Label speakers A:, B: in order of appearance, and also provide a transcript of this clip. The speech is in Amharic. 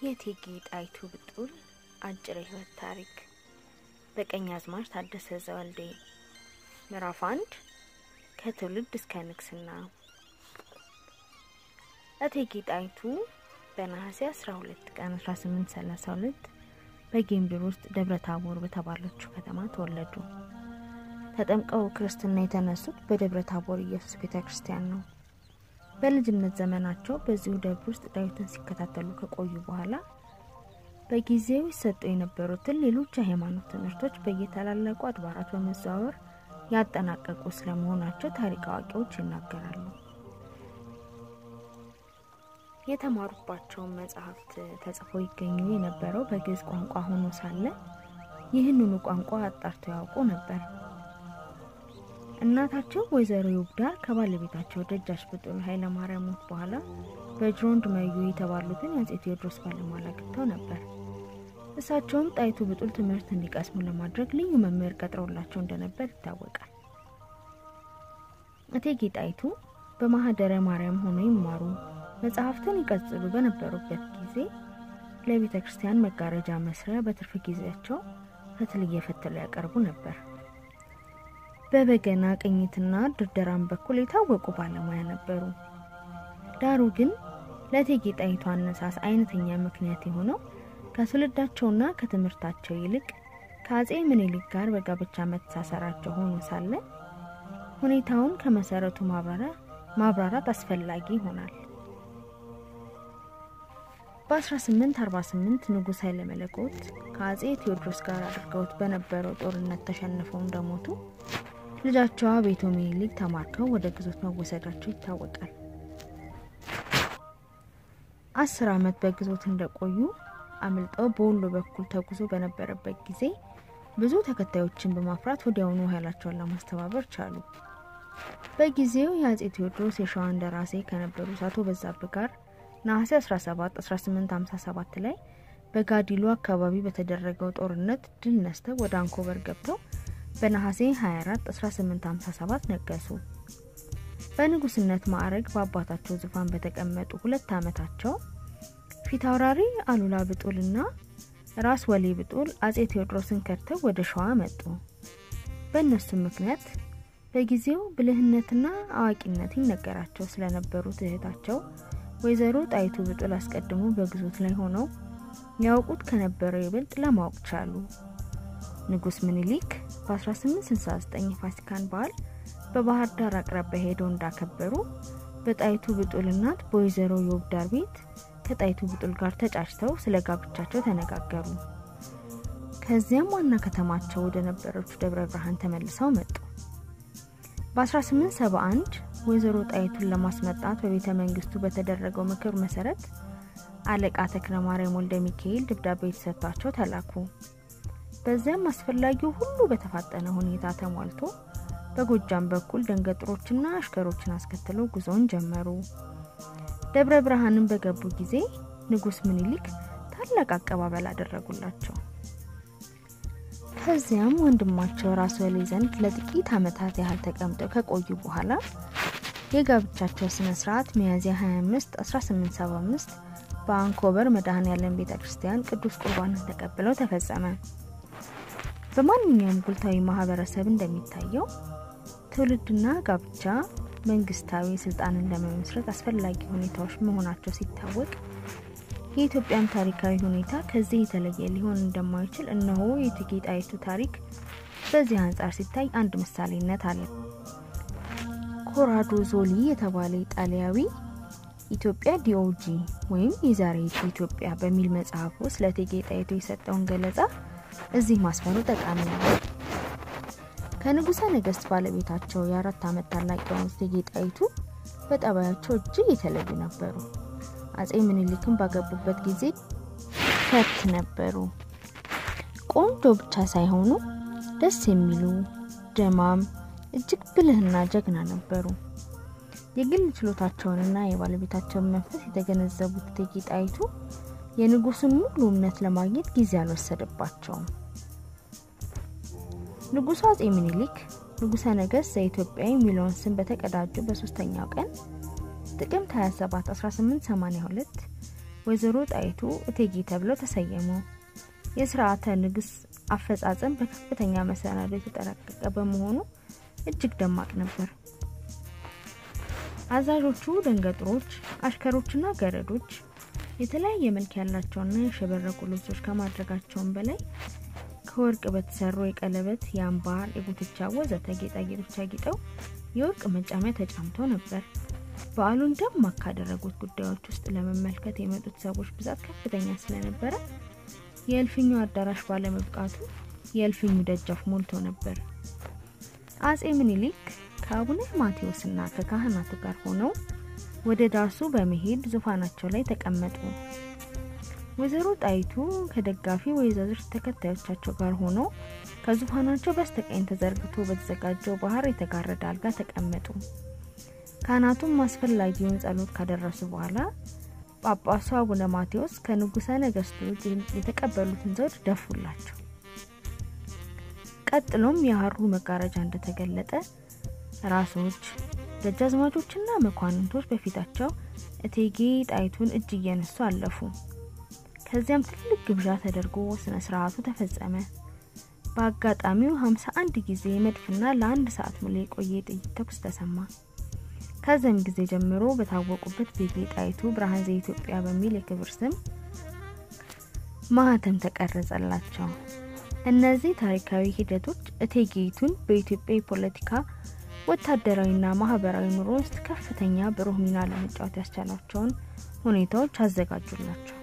A: የእቴጌ ጣይቱ ብጡል አጭር የህይወት ታሪክ በቀኛዝማች ታደሰ ዘወልዴ ምዕራፍ አንድ ከትውልድ እስከ ንግስና። እቴጌ ጣይቱ በነሐሴ 12 ቀን 1832 በጌምድር ውስጥ ደብረ ታቦር በተባለችው ከተማ ተወለዱ። ተጠምቀው ክርስትና የተነሱት በደብረ ታቦር ኢየሱስ ቤተ ክርስቲያን ነው። በልጅነት ዘመናቸው በዚሁ ደብር ውስጥ ዳዊትን ሲከታተሉ ከቆዩ በኋላ በጊዜው ይሰጡ የነበሩትን ሌሎች የሃይማኖት ትምህርቶች በየታላላቁ አድባራት በመዘዋወር ያጠናቀቁ ስለመሆናቸው ታሪክ አዋቂዎች ይናገራሉ። የተማሩባቸውን መጽሐፍት ተጽፈው ይገኙ የነበረው በግዕዝ ቋንቋ ሆኖ ሳለ ይህንኑ ቋንቋ አጣርተው ያውቁ ነበር። እናታቸው ወይዘሮ ይውብዳር ከባለቤታቸው ደጃች ብጡል ኃይለ ማርያም ሞት በኋላ በጅሮንድ መዩ የተባሉትን የአጼ ቴዎድሮስ ባለሟል አግብተው ነበር። እሳቸውም ጣይቱ ብጡል ትምህርት እንዲቀስሙ ለማድረግ ልዩ መምህር ቀጥረውላቸው እንደነበር ይታወቃል። እቴጌ ጣይቱ በማህደረ ማርያም ሆኖ ይማሩ መጽሐፍትን ይቀጽሉ በነበሩበት ጊዜ ለቤተ ክርስቲያን መጋረጃ መስሪያ በትርፍ ጊዜያቸው ፈትል እየፈተሉ ያቀርቡ ነበር። በበገና ቅኝትና ድርደራም በኩል የታወቁ ባለሙያ ነበሩ። ዳሩ ግን ለእቴጌ ጣይቱ አነሳስ አይነተኛ ምክንያት የሆነው ከትውልዳቸውና ከትምህርታቸው ይልቅ ከአጼ ምኒልክ ጋር በጋብቻ መተሳሰራቸው ሆኖ ሳለ ሁኔታውን ከመሰረቱ ማብራራት አስፈላጊ ይሆናል። በ1848 ንጉሥ ኃይለ መለኮት ከአጼ ቴዎድሮስ ጋር አድርገውት በነበረው ጦርነት ተሸንፈው እንደሞቱ ልጃቸው ቤቶ ምኒልክ ተማርከው ወደ ግዞት መወሰዳቸው ይታወቃል። አስር ዓመት በግዞት እንደቆዩ አምልጠው በወሎ በኩል ተጉዞ በነበረበት ጊዜ ብዙ ተከታዮችን በማፍራት ወዲያውኑ ኃይላቸውን ለማስተባበር ቻሉ። በጊዜው የአጼ ቴዎድሮስ የሸዋ እንደራሴ ከነበሩት አቶ በዛብህ ጋር ነሐሴ 17 1857 ላይ በጋዲሎ አካባቢ በተደረገው ጦርነት ድል ነስተው ወደ አንኮበር ገብተው በነሐሴ 24 1857 ነገሱ። በንጉስነት ማዕረግ በአባታቸው ዙፋን በተቀመጡ ሁለት ዓመታቸው ፊታውራሪ አሉላ ብጡልና ራስ ወሌ ብጡል አጼ ቴዎድሮስን ከድተው ወደ ሸዋ መጡ። በእነሱም ምክንያት በጊዜው ብልህነትና አዋቂነት ይነገራቸው ስለነበሩት እህታቸው ወይዘሮ ጣይቱ ብጡል አስቀድሞ በግዞት ላይ ሆነው ያውቁት ከነበረው ይበልጥ ለማወቅ ቻሉ። ንጉስ ምኒልክ በ1869 የፋሲካን በዓል በባህር ዳር አቅራቢያ ሄደው እንዳከበሩ በጣይቱ ብጡል እናት በወይዘሮ የውብዳር ቤት ከጣይቱ ብጡል ጋር ተጫጭተው ስለ ጋብቻቸው ተነጋገሩ። ከዚያም ዋና ከተማቸው ወደ ነበረችው ደብረ ብርሃን ተመልሰው መጡ። በ1871 ወይዘሮ ጣይቱን ለማስመጣት በቤተ መንግስቱ በተደረገው ምክር መሰረት አለቃ ተክለ ማርያም ወልደ ሚካኤል ደብዳቤ የተሰጥቷቸው ተላኩ። በዚያም አስፈላጊው ሁሉ በተፋጠነ ሁኔታ ተሟልቶ በጎጃም በኩል ደንገጥሮችና አሽከሮችን አስከትለው ጉዞውን ጀመሩ። ደብረ ብርሃንን በገቡ ጊዜ ንጉስ ምኒልክ ታላቅ አቀባበል አደረጉላቸው። ከዚያም ወንድማቸው ራስ ወሌ ዘንድ ለጥቂት ዓመታት ያህል ተቀምጠው ከቆዩ በኋላ የጋብቻቸው ስነ ስርዓት ሚያዝያ 25 1875 በአንኮበር መድኃኔ ዓለም ቤተ ክርስቲያን ቅዱስ ቁርባንን ተቀብለው ተፈጸመ። በማንኛውም ጉልታዊ ማህበረሰብ እንደሚታየው ትውልድና ጋብቻ መንግስታዊ ስልጣንን ለመመስረት አስፈላጊ ሁኔታዎች መሆናቸው ሲታወቅ የኢትዮጵያን ታሪካዊ ሁኔታ ከዚህ የተለየ ሊሆን እንደማይችል እነሆ የእቴጌ ጣይቱ ታሪክ በዚህ አንጻር ሲታይ አንድ ምሳሌነት አለ። ኮራዶ ዞሊ የተባለ ኢጣሊያዊ ኢትዮጵያ ዲኦጂ ወይም የዛሬቱ ኢትዮጵያ በሚል መጽሐፉ ስለ እቴጌ ጣይቱ የሰጠውን ገለጻ እዚህ ማስፈሩ ጠቃሚ ነው። ከንጉሠ ነገስት ባለቤታቸው የአራት ዓመት ታላቅ የሆኑት እቴጌ ጣይቱ በጠባያቸው እጅግ የተለዩ ነበሩ። አጼ ምኒልክን ባገቡበት ጊዜ ፈት ነበሩ። ቆንጆ ብቻ ሳይሆኑ ደስ የሚሉ ደማም፣ እጅግ ብልህና ጀግና ነበሩ። የግል ችሎታቸውንና የባለቤታቸውን መንፈስ የተገነዘቡት እቴጌ ጣይቱ የንጉሱን ሙሉ እምነት ለማግኘት ጊዜ አልወሰደባቸውም። ንጉሱ አጼ ምኒልክ ንጉሠ ነገሥት ዘኢትዮጵያ የሚለውን ስም በተቀዳጁ በሶስተኛው ቀን ጥቅምት 27 1882 ወይዘሮ ጣይቱ እቴጌ ተብለው ተሰየሙ። የስርዓተ ንግስ አፈጻጸም በከፍተኛ መሰናዶ የተጠናቀቀ በመሆኑ እጅግ ደማቅ ነበር። አዛዦቹ ደንገጥሮች፣ አሽከሮችና ገረዶች የተለያየ መልክ ያላቸውና የሸበረቁ ልብሶች ከማድረጋቸውም በላይ ከወርቅ በተሰሩ የቀለበት፣ የአምባር፣ የጉትቻ ወዘተ ጌጣጌጦች አጊጠው የወርቅ መጫሚያ ተጫምተው ነበር። በዓሉን ደማቅ ካደረጉት ጉዳዮች ውስጥ ለመመልከት የመጡት ሰዎች ብዛት ከፍተኛ ስለነበረ የእልፍኙ አዳራሽ ባለመብቃቱ የእልፍኙ ደጃፍ ሞልቶ ነበር። አጼ ምኒልክ ከአቡነ ማቴዎስና ከካህናቱ ጋር ሆነው ወደ ዳሱ በመሄድ ዙፋናቸው ላይ ተቀመጡ። ወይዘሮ ጣይቱ ከደጋፊ ወይዛዝር ተከታዮቻቸው ጋር ሆነው ከዙፋናቸው በስተቀኝ ተዘርግቶ በተዘጋጀው ባህር የተጋረደ አልጋ ተቀመጡ። ካህናቱም አስፈላጊውን ጸሎት ካደረሱ በኋላ ጳጳሱ አቡነ ማቴዎስ ከንጉሠ ነገሥቱ የተቀበሉትን ዘውድ ደፉላቸው። ቀጥሎም የሀሩ መጋረጃ እንደተገለጠ ራሶች፣ ደጃዝማቾችና መኳንንቶች በፊታቸው እቴጌ ጣይቱን እጅ እየነሱ አለፉ። ከዚያም ትልቅ ግብዣ ተደርጎ ስነ ስርዓቱ ተፈጸመ። በአጋጣሚው ሀምሳ አንድ ጊዜ መድፍና ለአንድ ሰዓት ሙሉ የቆየ የጥይት ተኩስ ተሰማ። ከዚያም ጊዜ ጀምሮ በታወቁበት እቴጌ ጣይቱ ብርሃን ዘኢትዮጵያ በሚል የክብር ስም ማህተም ተቀረጸላቸው። እነዚህ ታሪካዊ ሂደቶች እቴጌይቱን በኢትዮጵያ የፖለቲካ ወታደራዊና ማህበራዊ ኑሮ ውስጥ ከፍተኛ ብሩህ ሚና ለመጫወት ያስቻላቸውን ሁኔታዎች አዘጋጁላቸው።